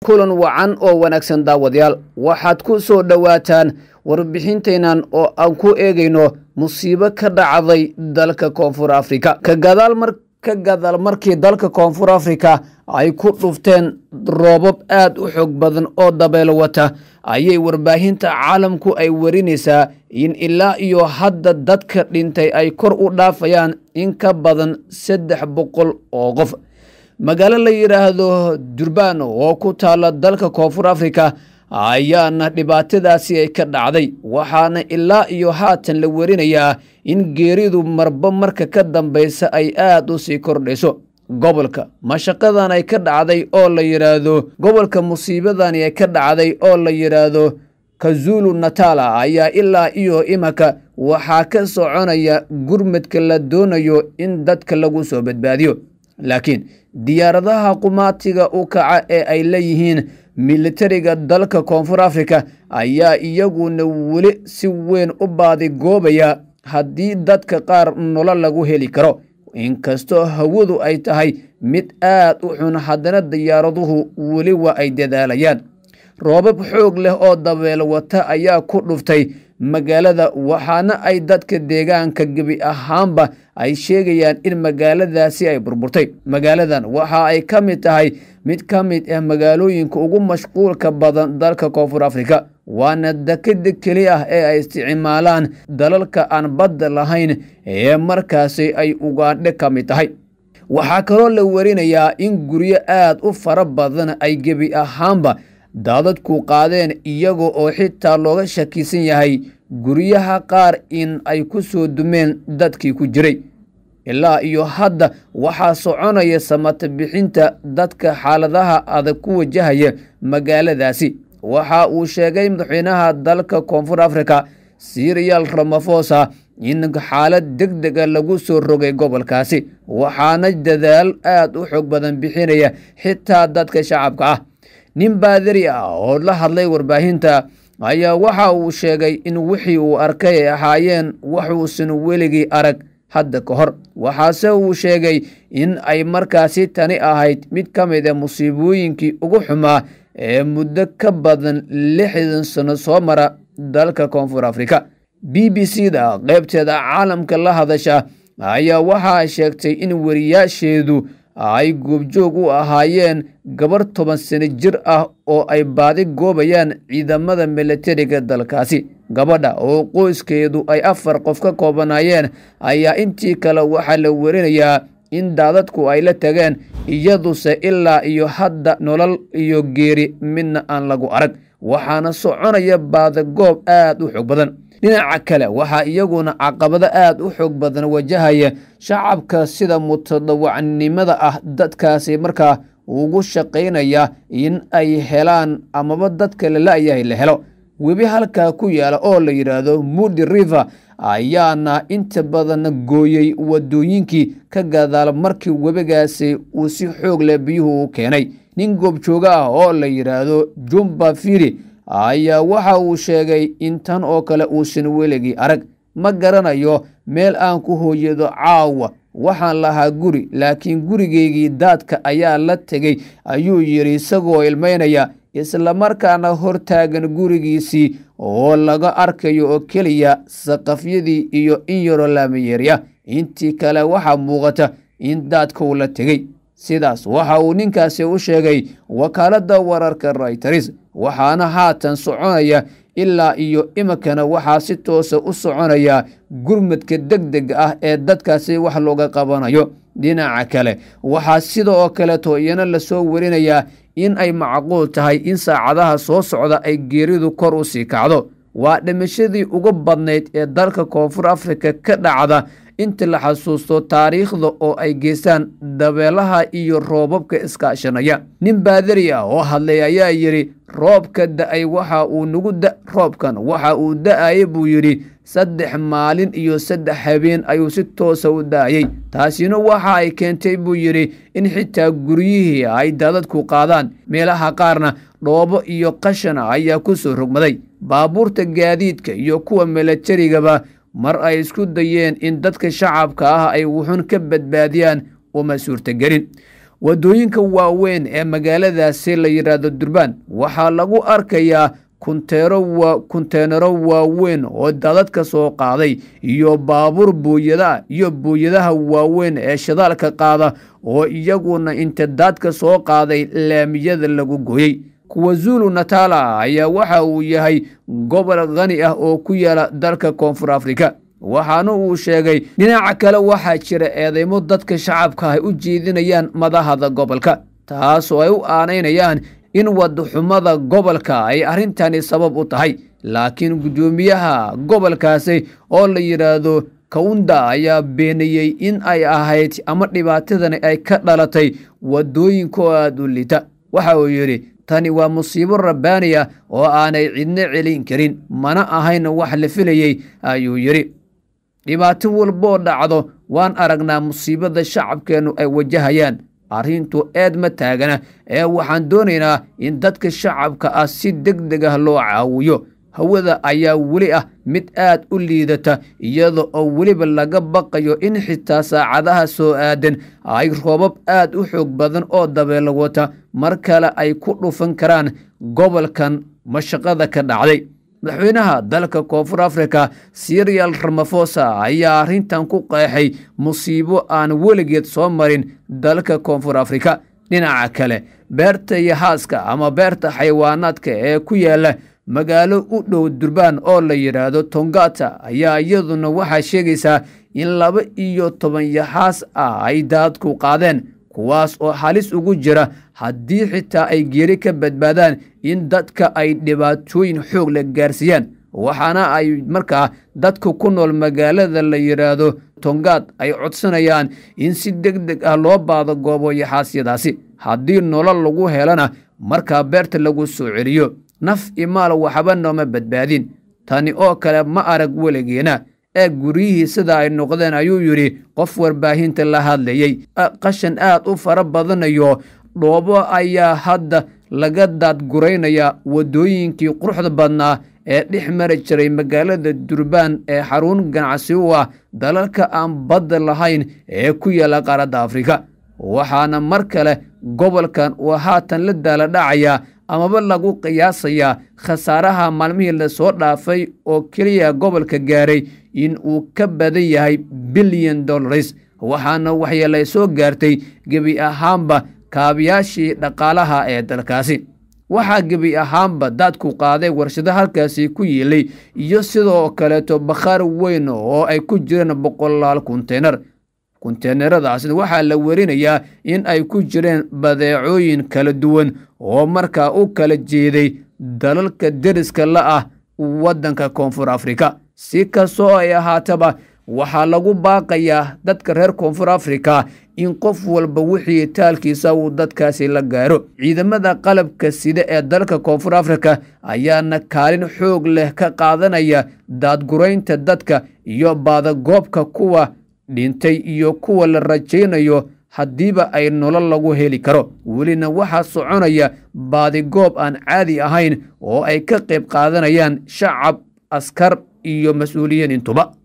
kulan wacan oo wanaagsan daawadayaal waxaad ku soo dhowaataan warbixintaynan oo aan ku eegayno musiibo ka dhacday dalka koonfur afrika ka gadaal markii dalka koonfur afrika ay ku dhufteen roobab aad u xoog badan oo dabeelo wata ayay warbaahinta caalamku ay warinaysaa in ilaa iyo hadda dadka dhintay ay kor u dhaafayaan in ka badan saddex boqol oo qof magaalo la yidhaahdo durbaan oo ku taala dalka koonfur afrika ayaana dhibaatadaasi ay ka dhacday waxaana ilaa iyo haatan la warinayaa in geeridu marba marka ka dambaysa ay aad u sii kordhayso gobolka mashaqadan ay ka dhacday oo la yidhaahdo gobolka musiibadani ay ka dhacday oo la yidhaahdo kazulu natala ayaa ilaa iyo imanka waxaa ka soconaya gurmadka la doonayo in dadka lagu soo badbaadiyo laakiin diyaaradaha qumaatiga u kaca ee ay leeyihiin militariga dalka koonfur afrika ayaa iyaguna weli si weyn u baadigoobaya haddii dadka qaar nolo lagu heli karo inkastoo hawadu ay tahay mid aad u xun haddana diyaaraduhu weli waa ay dadaalayaan roobab xoog leh oo dabeelo wata ayaa ku dhuftay magaalada waxaana ay dadka deegaanka gebi ahaanba ay sheegayaan in magaaladaasi ay burburtay magaaladan waxa ay ka mid tahay mid ka mid ah magaalooyinka ugu mashquulka badan dalka koonfur afrika waana dekeda keli ah ee ay isticmaalaan dalalka aan badda lahayn ee markaasi ay ugaandhe ka mid tahay waxaa kaloo la warinayaa in guryo aad u fara badan ay gebi ahaanba daadadku qaadeen iyaga oo xitaa looga shakisan yahay guryaha qaar in ay ku soo dumeen dadkii ku jiray ilaa iyo hadda waxaa soconaya samata bixinta dadka xaaladaha adag ku wajahaya magaaladaasi waxa uu sheegay madaxweynaha dalka koonfur afrika siriyal ramafosa in xaalad deg dega lagu soo rogay gobolkaasi waxaana dadaal aad u xoog badan bixinaya xitaa dadka shacabka ah nin baadari ah oo la hadlay warbaahinta ayaa waxa uu sheegay in wixii uu arkay ay ahaayeen waxuusan weligii arag hadda ka hor waxaase uu sheegay in ay markaasi tani ahayd mid ka mid a musiibooyinkii ugu xumaa ee muddo ka badan lixdan sano soo mara dalka koonfur afrika b b c da qaybteeda caalamka la hadasha ayaa waxaa sheegtay in wariyaasheedu ay goobjoog u ahaayeen gabar toban sano jir ah oo ay baadi goobayaan ciidamada milatariga dalkaasi gabadha oo qoyskeedu ay afar qof ka koobanaayeen ayaa intii kale waxaa la warinayaa in daadadku ay la tageen iyaduse ilaa iyo hadda nolol iyo geeri midna aan lagu arag waxaana soconaya baadagoob aad u xoog badan dhinaca kale waxaa iyaguna caqabado aad u xoog badan wajahaya shacabka sida mutadawacnimada ah dadkaasi markaa ugu shaqaynaya in ay helaan amaba dadka lala-yahay la helo webi halkaa ku yaala oo la yidhaahdo mudi river ayaana inta badan gooyey wadooyinkii ka gadaal markii webigaasi uu si xoog leh biyuhu u keenay nin goobjooga ah oo la yidhaahdo jumba firi ayaa waxa uu sheegay in tan oo kale uusan weligii arag ma garanayo meel aan ku hooyado caawa waxaan lahaa guri laakiin gurigeygii daadka ayaa la tegey ayuu yidhi isagoo ilmaynaya islamarkaana hortaagan gurigiisii oo laga arkayo oo keliya saqafyadii iyo in yaroo laamayeerya intii kale waxaa muuqata in daadka uu la tegey sidaas waxa uu ninkaasi u sheegay wakaaladda wararka rayters waxaana haatan soconaya ilaa iyo iminkana waxaa si toosa u soconaya gurmadka deg deg ah ee dadkaasi wax looga qabanayo dhinaca kale waxaa sida oo kaleeto iyana lasoo warinayaa in ay macquul tahay in saacadaha soo socda ay geeridu kor u sii kacdo waa dhimashadii ugu badnayd ee dalka koonfur afrika ka dhacda inta la xasuusto taariikhda oo ay geystaan dabeelaha iyo roobabka iskaashanaya nin baadari ah oo hadlay ayaa yidhi roobka da-ay waxa uu nagu roobkan waxa uu da-ayay buu yidhi saddex maalin iyo saddex habeen ayuu si toosa u da-ayey taasina waxa ay keentay buu yidhi in xitaa guryihii ay daadadku qaadaan meelaha qaarna dhoobo iyo qashana ayaa ku soo rogmaday baabuurta gaadiidka iyo kuwa milatarigaba mar ay isku dayeen in dadka shacabka ah ay wuxun ka badbaadiyaan uma suurtagelin waddooyinka waaweyn ee magaaladaasi la yidhaahdo durbaan waxaa lagu arkayaa kunteenaro waaweyn oo dadadka soo qaaday iyo baabuur buuyada iyo buuyadaha waaweyn ee shidaalka qaada oo iyaguna inta daadka soo qaaday laamiyada lagu gooyey kwazulu natala ayaa waxa uu yahay gobol khani ah oo ku yaala dalka koonfur afrika waxaana uu sheegay dhinaca kale waxaa jira eedeymo dadka shacabka ay u jeedinayaan madahada gobolka taasoo ay u aanaynayaan in wadaxumada gobolka ay arrintani sabab u tahay laakiin guddoomiyaha gobolkaasi oo la yidhaahdo kawunda ayaa beeniyey in ay ahayd ama dhibaatadani ay ka dhalatay waddooyinka oo aada u lita waxa uu yidhi tani waa musiibo rabbaaniya oo aanay cidno celin karin mana ahayn wax la filayey ayuu yidhi dhibaato walboo dhacdo waan aragnaa musiibada shacabkeennu ay wajahayaan arrintu eed ma taagana ee waxaan doonaynaa in dadka shacabka ah si deg deg ah loo caawiyo hawada ayaa weli ah mid aad u liidata iyada oo weliba laga baqayo in xitaa saacadaha soo aadan ay roobab aad u xoog badan oo dabeelo wata mar kale ay ku dhufan karaan gobolkan mashaqada ka dhacday madaxweynaha dalka koonfur afrika sirial ramafosa ayaa arrintan ku qeexay musiibo aan weligeed soo marin dalka koonfur afrika dhinaca kale beerta iyo haaska ama beerta xayawaanaadka ee ku yaala magaalo u dhow durbaan oo la yidhaahdo tongata ayaa iyaduna waxaa sheegaysaa in laba iyo toban yaxaas ah ay daadku qaadeen kuwaas oo halis ugu jira haddii xitaa ay geeri ka badbaadaan in dadka ay dhibaatooyin xoog la gaarsiiyaan waxaana ay markaa dadka ku nool magaalada la yidhaahdo tongaad ay codsanayaan in si deg deg ah loo baado goobo yaxaasyadaasi haddii nolol lagu helana markaa beerta lagu soo celiyo naf imaal waxba nooma badbaadin tani oo kale ma arag weligeena ee guryihii sida ay noqdeen ayuu yidhi qof warbaahinta la hadlayey qashan aad u fara badanayo dhoobo ayaa hadda laga daadguraynayaa waddooyinkii quruxda badnaa ee dhex mari jiray magaalada durbaan ee xarun ganacsi u ah dalalka aan badda lahayn ee ku yaala qaaradda afrika waxaana mar kale gobolkan uu haatan la daala dhacayaa amaba lagu qiyaasayaa khasaaraha maalmihii lasoo dhaafay oo keliya gobolka gaaray in uu ka badan yahay bilyan dollars waxaana waxyeelay soo gaartay gebi ahaanba kaabiyaashii dhaqaalaha ee dalkaasi waxaa gebi ahaanba daadku qaaday warshado halkaasi ku yiilay iyo sidoo kaleeto bakhaar weyn oo ay ku jireen boqolaal kunteynar kunteenaradaasna waxaa la werinayaa in ay ku jireen badeecooyin kala duwan oo markaa u kala jeeday dalalka deriska la ah waddanka koonfur afrika si kastoo ay ahaataba waxaa lagu baaqayaa dadka reer koonfur afrika in qof walba wixii taalkiisa uu dadkaasi la gaaro ciidamada qalabka sida ee dalka koonfur afrika ayaana kaalin xoog leh ka qaadanaya daadguraynta dadka iyo baadagoobka kuwa dhintay iyo kuwa la rajaynayo haddiiba ay nolol lagu heli karo welina waxaa soconaya baadigoob aan caadi ahayn oo ay ka qayb qaadanayaan shacab askar iyo mas-uuliyiin intuba